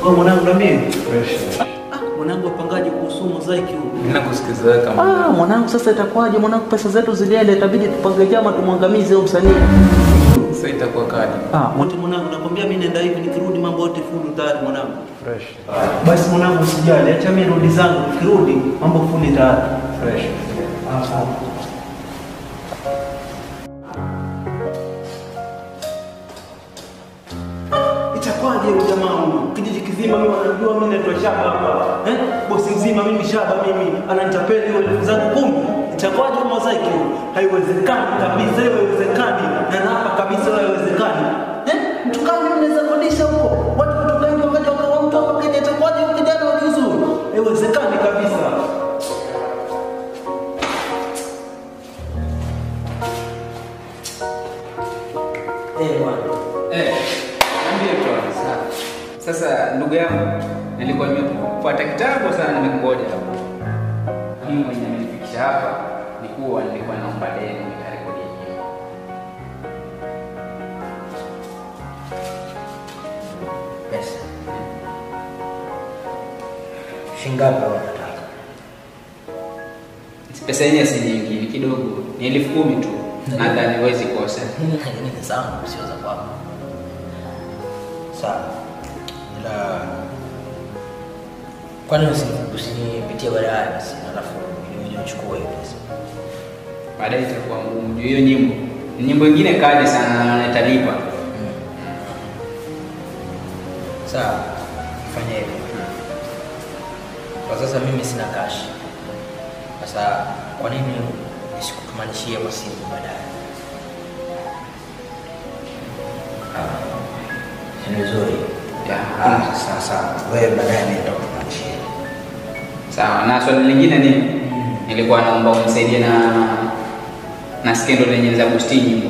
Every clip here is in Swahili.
Wewe mwanangu na mimi. Fresh. Ah, mwanangu wapangaje kuhusu mozaiki huu? Mimi nakusikiza wewe kama Ah, mwanangu sasa itakuwaje mwanangu pesa zetu zilienda itabidi tupange jama tumwangamize huyo msanii. sasa itakuwa kali. Ah, mwote mwanangu nakwambia mimi nenda hivi nikirudi mambo yote full tayari mwanangu. Fresh. Basi mwanangu usijali, acha mimi rudi zangu nikirudi mambo full tayari. Fresh. Ah, sawa. Itakuwaje huyu jamaa huyu? Kijiji kizima mimi wanajua mimi naitwa Shaba hapa. Eh? Bosi mzima mimi Shaba mimi ananitapeli hiyo elfu zangu kumi. Itakuwaje huyu mozaiki huyu? Haiwezekani kabisa, hiyo haiwezekani. Na naapa kabisa hiyo haiwezekani. Eh? Mtu kama mimi naweza kodisha huko. Watu kutoka nje wakaja wakawa mtu hapa Kenya itakuwaje huyu kijana wa juzu? Haiwezekani kabisa. Eh, bwana. Eh, niambie tu sasa. Sasa ndugu yangu, nilikuwa nimepata kitabu sana nimekungoja hapa. Mimi mwenye amenifikisha hapa ni kuwa nilikuwa naomba deni nikarekodi nyimbo. Pesa. Shingapi wanataka? Pesa yenyewe si nyingi, ni kidogo, ni elfu kumi tu. Nadhani huwezi kosa. Lakini ni zangu sio za kwako. Sawa. Ila kwani usi- usinipitie baadaye basi alafu nije nichukue hiyo pesa. Baadaye itakuwa ngumu. Juu hiyo nyimbo ni nyimbo ingine kali sana na italipa. Sawa. Fanya hivyo. Kwa sasa mimi sina cash. Sasa kwa nini nisikutumanishie kwa simu baadaye? Ah, ni vizuri. Ya, Ah, sawa sawa. Wewe baadaye mimi nitakutumanishia. Sawa, na swali lingine ni nilikuwa naomba unisaidie na na skendo lenye za Gusti nyimbo.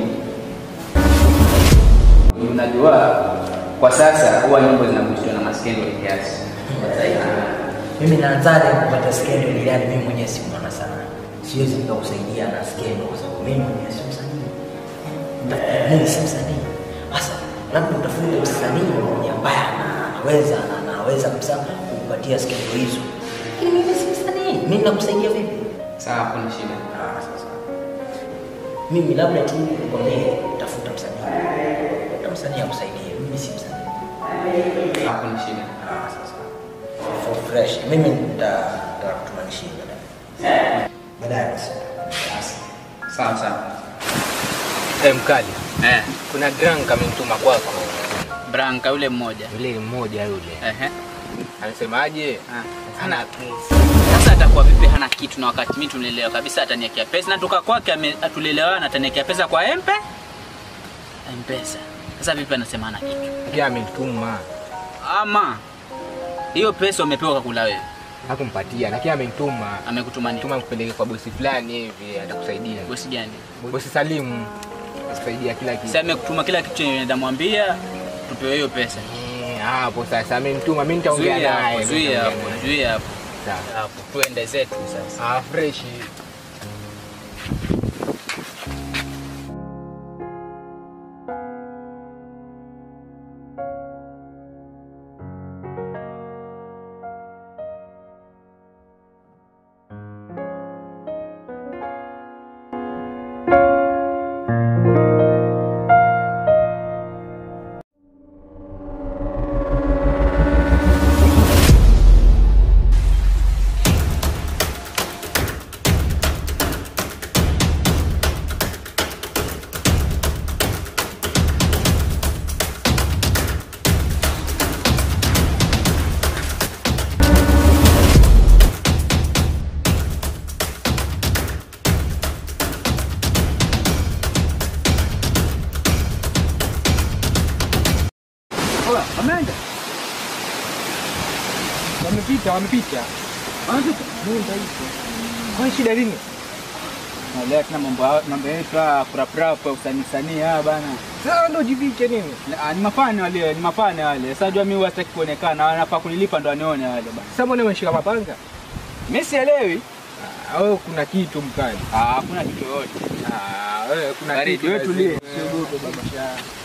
Unajua kwa sasa huwa nyimbo zinagustiwa na maskendo kiasi. Mimi naanzaje kupata skendo ili yani mimi mwenyewe si mwana sana. Siwezi nikakusaidia na skendo kwa sababu mimi mwenyewe si msanii. Nitafuta mimi si msanii. Sasa labda utafute msanii mwenye ambaye ana- anaweza na anaweza kabisa kukupatia skendo hizo. Lakini mimi si msanii. Mimi nakusaidia vipi? Sawa, kuna shida. Ah, sasa. Mimi labda tu nikwambie tafuta msanii. Tafuta msanii akusaidie. Mimi si msanii. Sawa, kuna shida. Ah, sasa. For fresh. Mimi nita- nitakutumanishia baadaye. Baadaye basi. Sawa sawa. Eh, mkali, Eh, kuna drunk amenituma kwako, Branka yule mmoja. yule mmoja yule Ehe. anasemaje? Ah. Ana Hana Sasa atakuwa vipi hana kitu na wakati mimi tunaelewa kabisa ataniekea pesa na toka kwake ame- atulielewana ataniekea pesa kwa empe mpesa. Sasa vipi anasema hana kitu? pia amenituma, Ama hiyo pesa umepewa kakula wewe, hakumpatia lakini amenituma, amekutumania tuma kupeleke kwa bosi fulani hivi, atakusaidia bosi gani? bosi Salimu, akusaidia kila kitu. Sasa amekutuma kila kitu chenye nitamwambia tupewe hiyo pesa. Eh, hapo sasa amenituma, mimi nitaongea Zuia naye. hapo, zuia nitaongea hapo, naye. zuia hapo. Sawa. Hapo tuende zetu sasa. Ah, fresh. Wameenda. Wamepita, wamepita. Nenda hizo. Kwa shida nini? Na leo tuna mambo haya- mambo yetu haya kurapurapa usanii sanii haya bana. Sasa ndo jifiche nini? Ah, Ni mafane wale, ni mafane wale. Sasa jua mimi wataki kuonekana, wanafaa kunilipa ndo wanione wale bana. Sasa mbona umeshika mapanga? Mimi sielewi. Ah, wewe kuna kitu mkali. Ah, hakuna kitu yoyote. Ah, wewe kuna Baridi, kitu. wewe tulie. lazima. Usiogope baba.